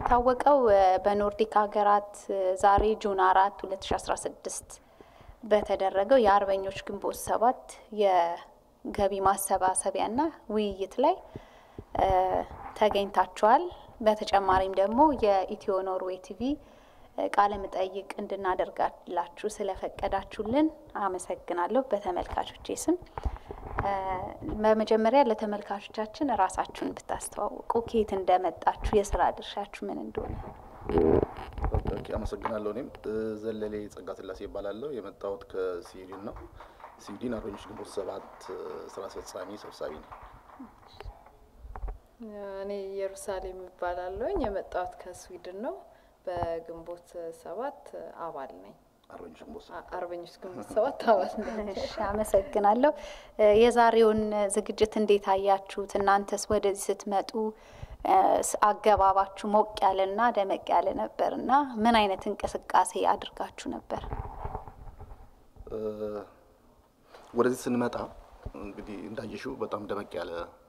እንደሚታወቀው በኖርዲክ ሀገራት ዛሬ ጁን አራት 2016 በተደረገው የአርበኞች ግንቦት ሰባት የገቢ ማሰባሰቢያና ውይይት ላይ ተገኝታችኋል። በተጨማሪም ደግሞ የኢትዮ ኖርዌይ ቲቪ ቃለ መጠይቅ እንድናደርጋላችሁ ስለፈቀዳችሁልን አመሰግናለሁ በተመልካቾቼ ስም። በመጀመሪያ ለተመልካቾቻችን ራሳችሁን ብታስተዋውቁ፣ ከየት እንደመጣችሁ፣ የስራ ድርሻችሁ ምን እንደሆነ። ኦኬ፣ አመሰግናለሁ። እኔም ዘለሌ ጸጋ ስላሴ ይባላለሁ። የመጣሁት ከስዊድን ነው። ስዊድን አርበኞች ግንቦት ሰባት ስራ አስፈጻሚ ሰብሳቢ ነው። እኔ ኢየሩሳሌም ይባላለሁኝ። የመጣሁት ከስዊድን ነው። በግንቦት ሰባት አባል ነኝ። አርበኞች ግንቦት ሰባት አርበኞች ግንቦት ሰባት አባል ነኝ። እሺ፣ አመሰግናለሁ። የዛሬውን ዝግጅት እንዴት አያችሁት? እናንተስ ወደዚህ ስትመጡ አገባባችሁ ሞቅ ያለና ደመቅ ያለ ነበር እና ምን አይነት እንቅስቃሴ አድርጋችሁ ነበር? ወደዚህ ስንመጣ እንግዲህ እንዳየሽው በጣም ደመቅ ያለ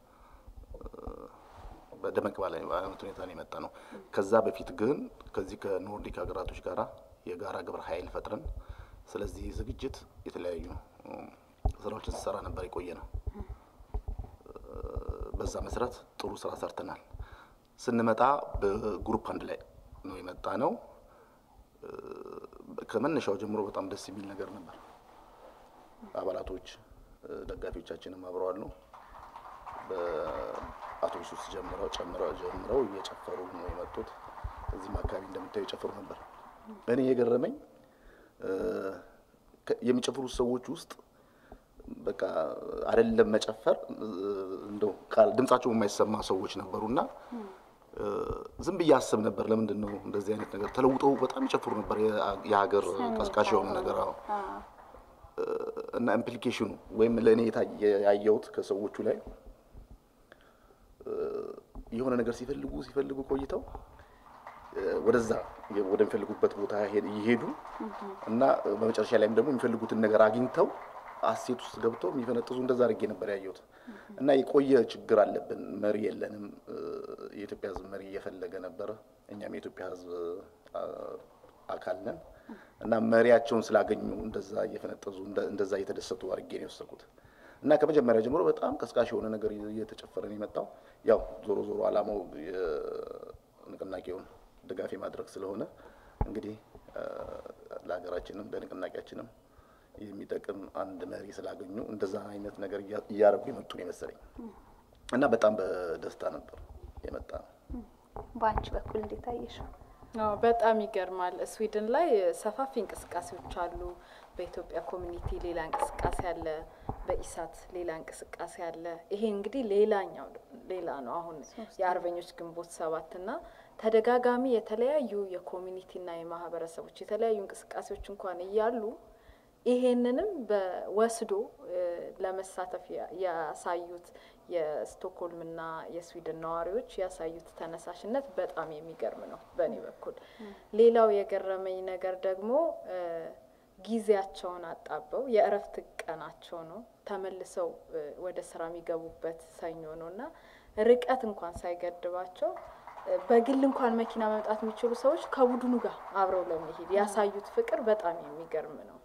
በደመቅ ባለ አይነት ሁኔታ ነው የመጣ ነው። ከዛ በፊት ግን ከዚህ ከኖርዲክ ሀገራቶች ጋራ የጋራ ግብረ ኃይል ፈጥረን ስለዚህ ዝግጅት የተለያዩ ስራዎችን ስሰራ ነበር የቆየ ነው። በዛ መሰረት ጥሩ ስራ ሰርተናል። ስንመጣ በግሩፕ አንድ ላይ ነው የመጣ ነው። ከመነሻው ጀምሮ በጣም ደስ የሚል ነገር ነበር። አባላቶች ደጋፊዎቻችንም አብረዋል ነው በአውቶቡስ ውስጥ ጀምረው ጨምረው ጀምረው እየጨፈሩ ነው የመጡት። እዚህም አካባቢ እንደምታዩ የጨፈሩ ነበር። እኔ የገረመኝ የሚጨፍሩት ሰዎች ውስጥ በቃ አይደለም መጨፈር እንደው ድምጻቸው የማይሰማ ሰዎች ነበሩና ዝም ብዬ አስብ ነበር። ለምንድን ነው እንደዚህ አይነት ነገር ተለውጠው በጣም ይጨፍሩ ነበር። የሀገር ቀስቃሽ የሆኑ ነገር አዎ። እና ኢምፕሊኬሽኑ ወይም ለእኔ ያየሁት ከሰዎቹ ላይ የሆነ ነገር ሲፈልጉ ሲፈልጉ ቆይተው ወደዛ ወደሚፈልጉበት ቦታ ይሄዱ እና በመጨረሻ ላይም ደግሞ የሚፈልጉትን ነገር አግኝተው አሴት ውስጥ ገብተው የሚፈነጥዙ እንደዛ አድርጌ ነበር ያየሁት። እና የቆየ ችግር አለብን፣ መሪ የለንም። የኢትዮጵያ ሕዝብ መሪ እየፈለገ ነበረ። እኛም የኢትዮጵያ ሕዝብ አካል ነን እና መሪያቸውን ስላገኙ እንደዛ እየፈነጠዙ እንደዛ እየተደሰቱ አድርጌ ነው የወሰድኩት። እና ከመጀመሪያ ጀምሮ በጣም ቀስቃሽ የሆነ ነገር እየተጨፈረ ነው የመጣው። ያው ዞሮ ዞሮ ዓላማው ንቅናቄውን ድጋፍ ማድረግ ስለሆነ እንግዲህ ለሀገራችንም ለንቅናቄያችንም የሚጠቅም አንድ መሪ ስላገኙ እንደዛ አይነት ነገር እያደረጉ የመጡ ነው የመሰለኝ እና በጣም በደስታ ነበር የመጣ ነው። በአንቺ በኩል እንዴት አየሽው? አዎ በጣም ይገርማል። ስዊድን ላይ ሰፋፊ እንቅስቃሴዎች አሉ። በኢትዮጵያ ኮሚኒቲ ሌላ እንቅስቃሴ አለ። በኢሳት ሌላ እንቅስቃሴ አለ። ይሄ እንግዲህ ሌላኛው ሌላ ነው። አሁን የአርበኞች ግንቦት ሰባት እና ተደጋጋሚ የተለያዩ የኮሚኒቲና የማህበረሰቦች የተለያዩ እንቅስቃሴዎች እንኳን እያሉ ይሄንንም በወስዶ ለመሳተፍ ያሳዩት የስቶክሆልምና የስዊድን ነዋሪዎች ያሳዩት ተነሳሽነት በጣም የሚገርም ነው በእኔ በኩል። ሌላው የገረመኝ ነገር ደግሞ ጊዜያቸውን አጣበው የእረፍት ቀናቸው ነው ተመልሰው ወደ ስራ የሚገቡበት ሰኞ ነው እና ርቀት እንኳን ሳይገድባቸው በግል እንኳን መኪና መምጣት የሚችሉ ሰዎች ከቡድኑ ጋር አብረው ለመሄድ ያሳዩት ፍቅር በጣም የሚገርም ነው።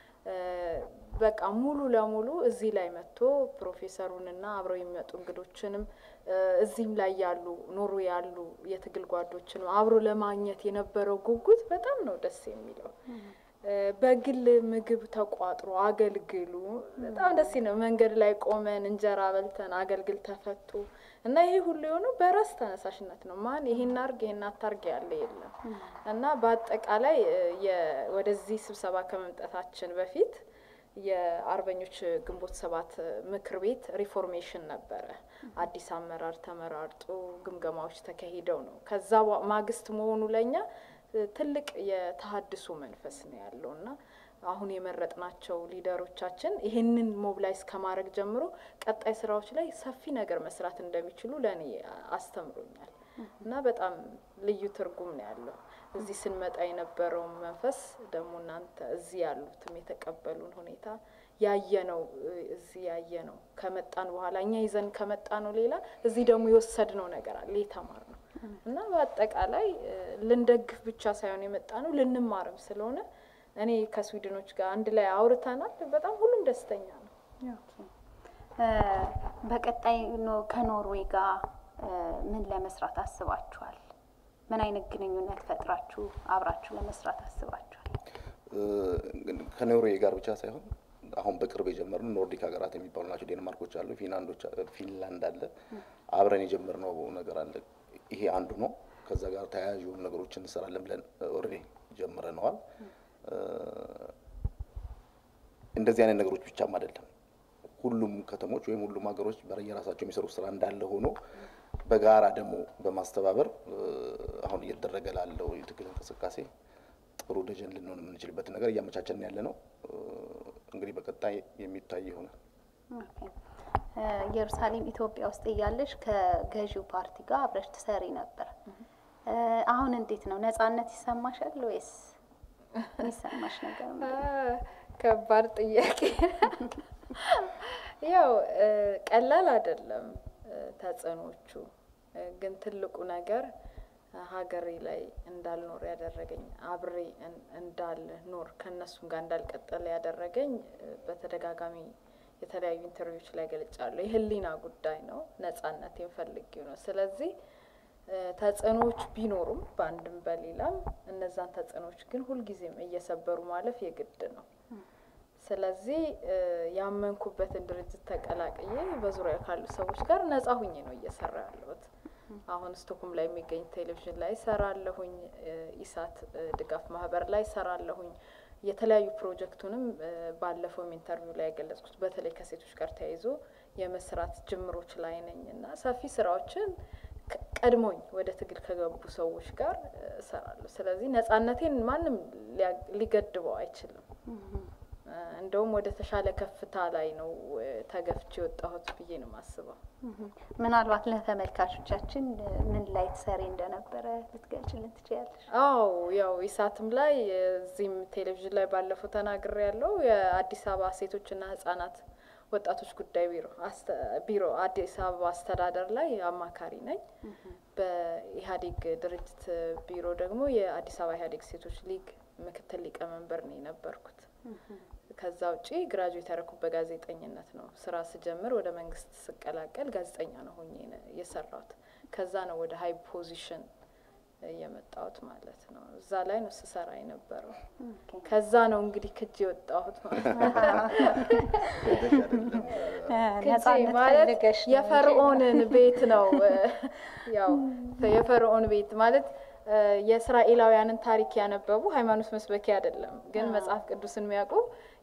በቃ ሙሉ ለሙሉ እዚህ ላይ መጥቶ ፕሮፌሰሩንና አብረው የሚመጡ እንግዶችንም እዚህም ላይ ያሉ ኖሩ ያሉ የትግል ጓዶችንም አብሮ ለማግኘት የነበረው ጉጉት በጣም ነው ደስ የሚለው። በግል ምግብ ተቋጥሮ አገልግሉ በጣም ደስ ነው። መንገድ ላይ ቆመን እንጀራ በልተን አገልግል ተፈቱ እና ይሄ ሁሉ የሆነው በራስ ተነሳሽነት ነው። ማን ይሄን አርግ ይሄን አታርግ ያለ የለም እና በአጠቃላይ ወደዚህ ስብሰባ ከመምጣታችን በፊት የአርበኞች ግንቦት ሰባት ምክር ቤት ሪፎርሜሽን ነበረ። አዲስ አመራር ተመራርጦ ግምገማዎች ተካሂደው ነው ከዛ ማግስት መሆኑ ለእኛ ትልቅ የተሀድሶ መንፈስ ነው ያለው እና አሁን የመረጥናቸው ሊደሮቻችን ይህንን ሞብላይዝ ከማድረግ ጀምሮ ቀጣይ ስራዎች ላይ ሰፊ ነገር መስራት እንደሚችሉ ለእኔ አስተምሮኛል እና በጣም ልዩ ትርጉም ነው ያለው። እዚህ ስንመጣ የነበረውን መንፈስ ደግሞ እናንተ እዚህ ያሉትም የተቀበሉን ሁኔታ ያየነው እዚህ ያየነው ከመጣን በኋላ እኛ ይዘን ከመጣ ነው ሌላ እዚህ ደግሞ የወሰድነው ነገር አለ የተማርነው እና በአጠቃላይ እ፣ ልንደግፍ ብቻ ሳይሆን የመጣ ነው ልንማርም ስለሆነ እኔ ከስዊድኖች ጋር አንድ ላይ አውርተናል። በጣም ሁሉም ደስተኛ ነው። እ፣ በቀጣይ ኖ- ከኖርዌይ ጋር እ፣ ምን ለመስራት አስባችኋል? ምን አይነት ግንኙነት ፈጥራችሁ አብራችሁ ለመስራት አስባችኋል? እ፣ ከኖርዌይ ጋር ብቻ ሳይሆን አሁን በቅርብ የጀመርነው ኖርዲክ ሀገራት የሚባሉ ናቸው። ዴንማርኮች አሉ፣ ፊንላንዶች ፊንላንድ አለ። አብረን የጀመርነው ነገር አለ። ይሄ አንዱ ነው። ከዛ ጋር ተያያዥ የሆኑ ነገሮችን እንሰራለን ብለን ኦልሬዲ ጀምረነዋል። እ፣ እንደዚህ አይነት ነገሮች ብቻም አይደለም። ሁሉም ከተሞች ወይም ሁሉም ሀገሮች በየራሳቸው የሚሰሩ ስራ እንዳለ ሆኖ በጋራ ደግሞ በማስተባበር እ፣ አሁን እየተደረገ ላለው የትግል እንቅስቃሴ ጥሩ ደጀን ልንሆን የምንችልበትን ነገር እያመቻቸን ያለ ነው። እ፣ እንግዲህ በቀጣይ የሚታይ ይሆናል። ኦኬ። እ፣ ኢየሩሳሌም ኢትዮጵያ ውስጥ እያለሽ ከገዢው ፓርቲ ጋር አብረሽ ትሰሪ ነበር። እ፣ አሁን እንዴት ነው? ነጻነት ይሰማሻል ወይስ የሚሰማሽ ነገር ምንድን ነው? ከባድ ጥያቄ። ያው እ፣ ቀላል አይደለም እ፣ ተጽዕኖቹ እ፣ ግን ትልቁ ነገር እ፣ ሀገሬ ላይ እንዳልኖር ያደረገኝ አብሬ እን- እንዳልኖር ከእነሱም ጋር እንዳልቀጠለ ያደረገኝ እ፣ በተደጋጋሚ የተለያዩ ኢንተርቪዎች ላይ ገልጫለሁ። የህሊና ጉዳይ ነው። ነጻነቴን ፈልጌው ነው። ስለዚህ እ፣ ተጽዕኖዎች ቢኖሩም በአንድም በሌላም እነዛን ተጽዕኖዎች ግን ሁልጊዜም እየሰበሩ ማለፍ የግድ ነው። ስለዚህ እ፣ ያመንኩበትን ድርጅት ተቀላቅዬ በዙሪያ ካሉ ሰዎች ጋር ነጻ ሁኜ ነው እየሰራ ያለሁት። አሁን ስቶክሆልም ላይ የሚገኝ ቴሌቪዥን ላይ ሰራለሁኝ። እ፣ ኢሳት እ፣ ድጋፍ ማህበር ላይ ሰራለሁኝ። የተለያዩ ፕሮጀክቱንም እ፣ ባለፈውም ኢንተርቪው ላይ የገለጽኩት በተለይ ከሴቶች ጋር ተያይዞ የመስራት ጅምሮች ላይ ነኝ እና ሰፊ ስራዎችን ከ- ቀድሞኝ ወደ ትግል ከገቡ ሰዎች ጋር እ፣ እሰራለሁ። ስለዚህ ነጻነቴን ማንም ሊያ- ሊገድበው አይችልም። እ፣ እንደውም ወደ ተሻለ ከፍታ ላይ ነው እ፣ ተገፍቼ የወጣሁት ብዬ ነው የማስበው። ምናልባት ለተመልካቾቻችን እ፣ ምን ላይ ትሰሪ እንደነበረ ልትገልጭልን ትችያለሽ? አዎ ያው ኢሳትም ላይ እዚህም ቴሌቪዥን ላይ ባለፈው ተናግሬ ያለው የአዲስ አበባ ሴቶችና ህጻናት ወጣቶች ጉዳይ ቢሮ አስተ- ቢሮ አዲስ አበባ አስተዳደር ላይ አማካሪ ነኝ። በኢህአዴግ ድርጅት ቢሮ ደግሞ የአዲስ አበባ ኢህአዴግ ሴቶች ሊግ ምክትል ሊቀመንበር ነው የነበርኩት። ከዛ ውጪ ግራጁዌት ያደረኩት በጋዜጠኝነት ነው። ስራ ስጀምር ወደ መንግስት ስቀላቀል ጋዜጠኛ ነው ሆኜ ነው የሰራሁት። ከዛ ነው ወደ ሀይ ፖዚሽን የመጣሁት ማለት ነው። እዛ ላይ ነው ስሰራ የነበረው። ኦኬ። ከዛ ነው እንግዲህ ክጅ የወጣሁት ማለት ነው። ሄደሽ አይደለም እ፣ ክጄ ነጻነት ማለት ፈልገሽ ነው እንጂ። የፈርዖንን ቤት ነው። ያው የፈርዖን ቤት ማለት እ፣ የእስራኤላውያንን ታሪክ ያነበቡ ሃይማኖት መስበኪያ አይደለም፣ ግን መጽሐፍ ቅዱስን የሚያውቁ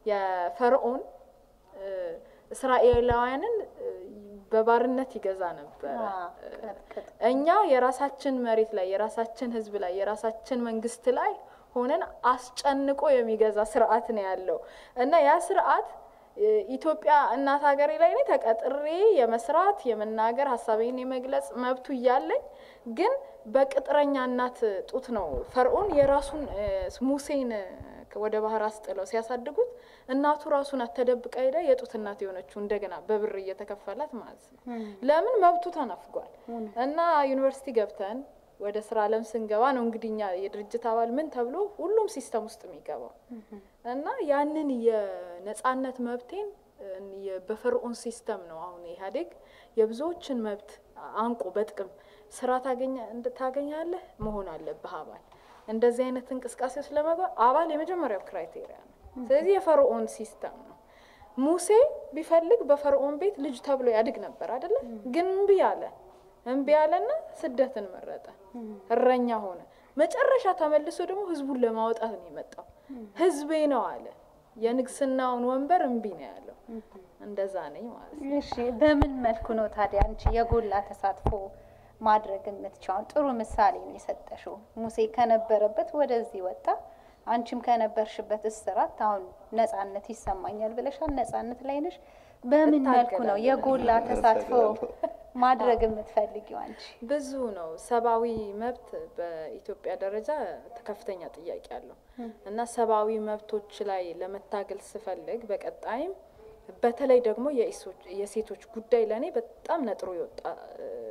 የፈርዖን እ፣ እስራኤላውያንን እ፣ በባርነት ይገዛ ነበረ። አዎ፣ ቅጥቅጥ። እኛ የራሳችን መሬት ላይ የራሳችን ሕዝብ ላይ የራሳችን መንግስት ላይ ሆነን አስጨንቆ የሚገዛ ስርዓት ነው ያለው እና ያ ስርዓት እ፣ ኢትዮጵያ እናት ሀገሬ ላይ እኔ ተቀጥሬ የመስራት የመናገር ሀሳቤን የመግለጽ መብቱ እያለኝ ግን በቅጥረኛ እናት ጡት ነው ፈርዖን የራሱን እ፣ ሙሴን እ፣ ወደ ባህር አስጥለው ሲያሳድጉት እናቱ ራሱን አተደብቃ ሄዳ የጡት እናት የሆነችው እንደገና በብር እየተከፈላት ማለት ነው። ለምን መብቱ ተነፍጓል። እና ዩኒቨርሲቲ ገብተን ወደ ስራ አለም ስንገባ ነው እንግዲህ እኛ የድርጅት አባል ምን ተብሎ ሁሉም ሲስተም ውስጥ የሚገባው እና ያንን የነጻነት መብቴን እ፣ የ- በፈርዖን ሲስተም ነው አሁን ኢህአዴግ የብዙዎችን መብት አንቆ በጥቅም ስራ ታገኛ እንድ- ታገኛለህ መሆን አለብህ አባል እንደዚህ አይነት እንቅስቃሴ ውስጥ ለመግባት አባል የመጀመሪያው ክራይቴሪያ ነው። ስለዚህ የፈርዖን ሲስተም ነው። ሙሴ ቢፈልግ በፈርዖን ቤት ልጅ ተብሎ ያድግ ነበር አይደለ? ግን እምቢ አለ። እምቢ አለና ስደትን መረጠ። እረኛ ሆነ። መጨረሻ ተመልሶ ደግሞ ህዝቡን ለማውጣት ነው የመጣው። ህዝቤ ነው አለ። የንግስናውን ወንበር እምቢ ነው ያለው። እንደዛ ነኝ ማለት ነው። እሺ በምን መልኩ ነው ታዲያ አንቺ የጎላ ተሳትፎ ማድረግ የምትችውን? ጥሩ ምሳሌ ነው የሰጠሽው። ሙሴ ከነበረበት ወደዚህ ወጣ፣ አንቺም ከነበርሽበት እስራት አሁን ነጻነት ይሰማኛል ብለሻል። ነጻነት ላይ ነሽ። በምን መልኩ ነው እታገላለሁ። የጎላ ተሳትፎ ማድረግ የምትፈልጊው አንቺ? ብዙ ነው። ሰብአዊ መብት በኢትዮጵያ ደረጃ ከፍተኛ ጥያቄ አለው እና ሰብአዊ መብቶች ላይ ለመታገል ስፈልግ በቀጣይም በተለይ ደግሞ የኢሶች- የሴቶች ጉዳይ ለእኔ በጣም ነጥሮ የወጣ እ፣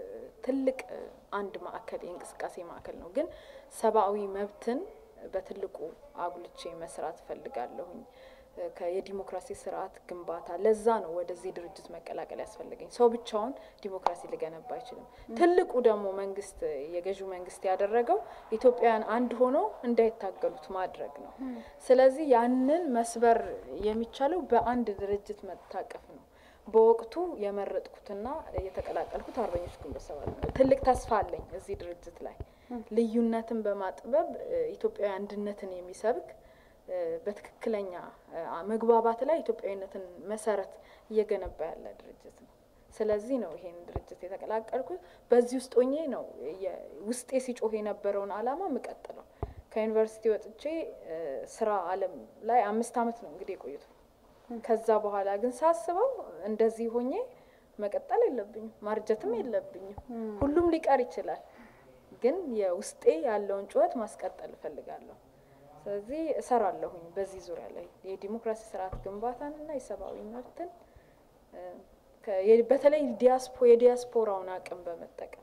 ትልቅ እ፣ አንድ ማዕከል የእንቅስቃሴ ማዕከል ነው። ግን ሰብአዊ መብትን በትልቁ አጉልቼ መስራት እፈልጋለሁኝ። እ፣ ከ- የዲሞክራሲ ስርዓት ግንባታ ለዛ ነው ወደዚህ ድርጅት መቀላቀል ያስፈልገኝ። ሰው ብቻውን ዲሞክራሲ ሊገነባ አይችልም። ትልቁ ደግሞ መንግስት የገዢው መንግስት ያደረገው ኢትዮጵያውያን አንድ ሆኖ እንዳይታገሉት ማድረግ ነው። ስለዚህ ያንን መስበር የሚቻለው በአንድ ድርጅት መታቀፍ ነው። በወቅቱ የመረጥኩትና የተቀላቀልኩት አርበኞች ግንቦት ሰባት ነው። ትልቅ ተስፋ አለኝ እዚህ ድርጅት ላይ ልዩነትን በማጥበብ እ፣ ኢትዮጵያዊ አንድነትን የሚሰብክ እ፣ በትክክለኛ እ፣ መግባባት ላይ ኢትዮጵያዊነትን መሰረት እየገነባ ያለ ድርጅት ነው። ስለዚህ ነው ይሄን ድርጅት የተቀላቀልኩት። በዚህ ውስጥ ሆኜ ነው የ- ውስጤ ሲጮህ የነበረውን አላማ የምቀጥለው። ከዩኒቨርሲቲ ወጥቼ እ፣ ስራ አለም ላይ አምስት አመት ነው እንግዲህ የቆዩት። ከዛ በኋላ ግን ሳስበው እንደዚህ ሆኜ መቀጠል የለብኝም፣ ማርጀትም የለብኝም። ሁሉም ሊቀር ይችላል፣ ግን የውስጤ ያለውን ጩኸት ማስቀጠል እፈልጋለሁ። ስለዚህ እሰራለሁኝ በዚህ ዙሪያ ላይ የዲሞክራሲ ስርዓት ግንባታንና የሰብአዊ መብትን እ፣ ከ- የ- በተለይ ዲያስፖ የዲያስፖራውን አቅም በመጠቀም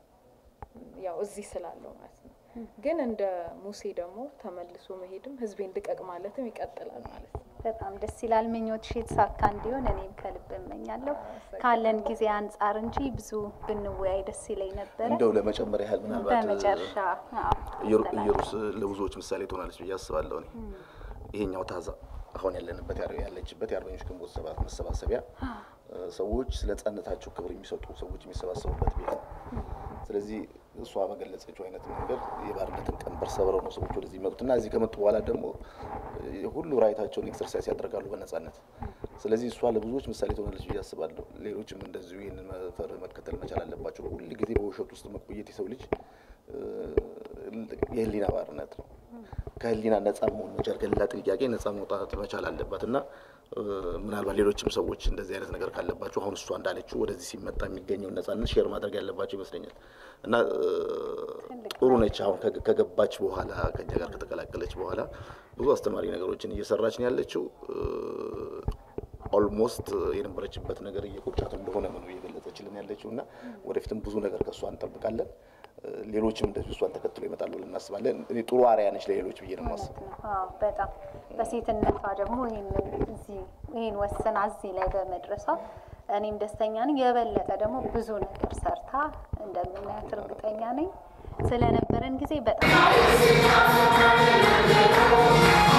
ያው እዚህ ስላለው ማለት ነው። ግን እንደ ሙሴ ደግሞ ተመልሶ መሄድም ህዝቤን ልቀቅ ማለትም ይቀጥላል ማለት ነው። በጣም ደስ ይላል። ምኞትሽ የተሳካ እንዲሆን እኔም ከልብ እመኛለሁ። ካለን ጊዜ አንጻር እንጂ ብዙ ብንወያይ ደስ ይለኝ ነበረ። እንደው ለመጨመር ያህል ምናልባት በመጨረሻ አዎ፣ ኢየሩ- ኢየሩስ ለብዙዎች ምሳሌ ትሆናለች ብዬ አስባለሁ። እኔ ይሄኛው ታዛ አሁን ያለንበት ያለ- ያለችበት የአርበኞች ግንቦት ሰባት መሰባሰቢያ እ፣ ሰዎች ስለ ነጻነታቸው ክብር የሚሰጡ ሰዎች የሚሰባሰቡበት ቤት ነው። ስለዚህ እሷ በገለጸችው አይነት መንገድ የባርነትን ቀንበር ሰብረው ነው ሰዎች ወደዚህ የሚመጡት እና እዚህ ከመጡ በኋላ ደግሞ እ፣ ሁሉ ራይታቸውን ኤክሰርሳይዝ ያደርጋሉ በነጻነት። ስለዚህ እሷ ለብዙዎች ምሳሌ ትሆናለች ብዬ አስባለሁ። ሌሎችም እንደዚሁ ይህንን መፈር መከተል መቻል አለባቸው። ሁል ጊዜ በውሸት ውስጥ መቆየት የሰው ልጅ እ፣ የህሊና ባርነት ነው። ከህሊና ነጻ መሆን መቻል ከሌላ ጥያቄ ነጻ መውጣት መቻል አለባት እና እ፣ ምናልባት ሌሎችም ሰዎች እንደዚህ አይነት ነገር ካለባቸው አሁን እሷ እንዳለችው ወደዚህ ሲመጣ የሚገኘውን ነጻነት ሼር ማድረግ ያለባቸው ይመስለኛል እና እ፣ ጥሩ ነች። አሁን ከገ- ከገባች በኋላ ከኛ ጋር ከተቀላቀለች በኋላ ብዙ አስተማሪ ነገሮችን እየሰራች ነው ያለችው። ኦልሞስት የነበረችበት ነገር እየቆጫት እንደሆነ ነው እየገለጸችልን ያለችው እና ወደፊትም ብዙ ነገር ከእሷ እንጠብቃለን። እ፣ ሌሎችም እንደዚሁ እሷን ተከትሎ ይመጣሉ ብለን እናስባለን። እኔ ጥሩ አርአያ ነች ለሌሎች ብዬ ነው የማስበው። እውነት ነው። አዎ በጣም በሴትነቷ ደግሞ ይህንን እዚህ ይህን ወስና እዚህ ላይ በመድረሷ እኔም ደስተኛ ነኝ። የበለጠ ደግሞ ብዙ ነገር ሰርታ እንደምናያት እርግጠኛ ነኝ። ስለነበረን ጊዜ በጣም